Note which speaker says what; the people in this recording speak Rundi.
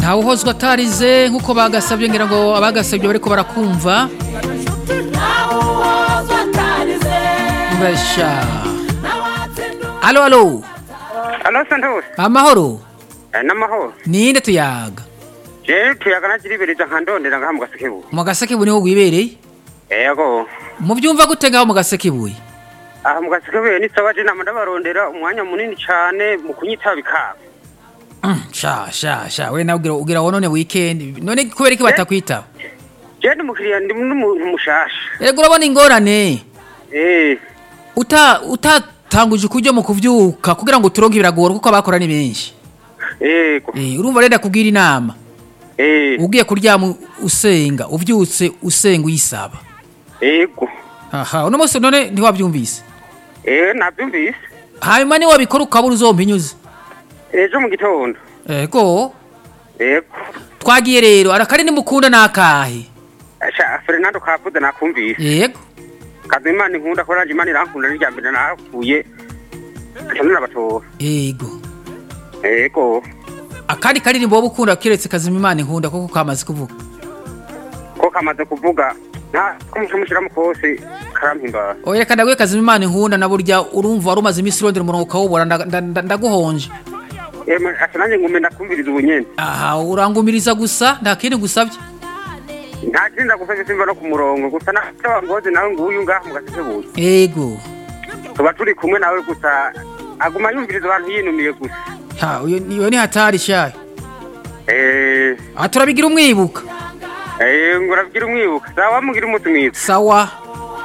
Speaker 1: ntawe uhozwa atarize nk'uko bagasabye ngira ngo abagasabye bariko barakumva mbasha alo alo
Speaker 2: Alo Santos,
Speaker 1: amahoro
Speaker 2: eh, n'amahoro.
Speaker 1: ninde tuyaga
Speaker 2: Je tuyaga nakiribiriza nkandondera ngaha mu gasekebu.
Speaker 1: mu gasekebuye niho wibereye
Speaker 2: Yego.
Speaker 1: muvyumva gute ngaho mu gasekebuye
Speaker 2: Aha mu gasekebu ni sawa je nama ndabarondera umwanya munini cane mu kunyita bikaba.
Speaker 1: Mm, sha sha sha we nawe ugira ugira wonone weekend none kubera iki batakwitaba
Speaker 2: Je ndi mukiriya ndi n'umuntu mushasha.
Speaker 1: ego urabona ingorane
Speaker 2: Eh,
Speaker 1: uta utatanguje ukuryo mu kuvyuka kugira ngo turonke biragora kuko abakora ni benshi
Speaker 2: yego.
Speaker 1: eh urumva renda kugira inama
Speaker 2: Eh,
Speaker 1: ugiye kuryama usenga uvyutse usenga uyisaba
Speaker 2: yego.
Speaker 1: aha uno munsi none ntiwavyumvise
Speaker 2: Eh, nabyumvise.
Speaker 1: hanyuma niwabikora ukabura uzompinyuze
Speaker 2: Ejo mu gitondo.
Speaker 1: ego
Speaker 2: Yego.
Speaker 1: twagiye rero arakari nimukunda nakahe
Speaker 2: Asha Fernando Kapude nakumvise.
Speaker 1: yego
Speaker 2: Kazimana inkunda ko ranje Imana irankunda n'irya mbere nahakuye. Kanura batora.
Speaker 1: yego
Speaker 2: Yego.
Speaker 1: akandi karirimbo wowe ukunda kiretse kazima imana inkunda kuko kamaze kuvuga
Speaker 2: Ko kamaze kuvuga nta kumushiramu kose karampimbara.
Speaker 1: oya reka ndaguhe kazima imana inkunda na burya urumva wari umaze iminsi urondera umurongo ukawubura nda- nda- nda- ndaguhonje
Speaker 2: Ema asa nanjye ngume ndakumviriza ubunyene.
Speaker 1: aha urangumiriza gusa nta kindi gusabye
Speaker 2: Nta kindi ndagufashe simba no ku murongo gusa na wa ngozi nawe nguyu ngaha mu gasekebuye.
Speaker 1: yego
Speaker 2: Tuba turi kumwe nawe gusa aguma yumviriza abantu yinumiye gusa.
Speaker 1: ha uyo iyo ni hatari shayo
Speaker 2: Eh,
Speaker 1: aha turabigira umwibuka
Speaker 2: eh ngurabwira umwibuka. Sawa mugira umunsi mwiza.
Speaker 1: sawa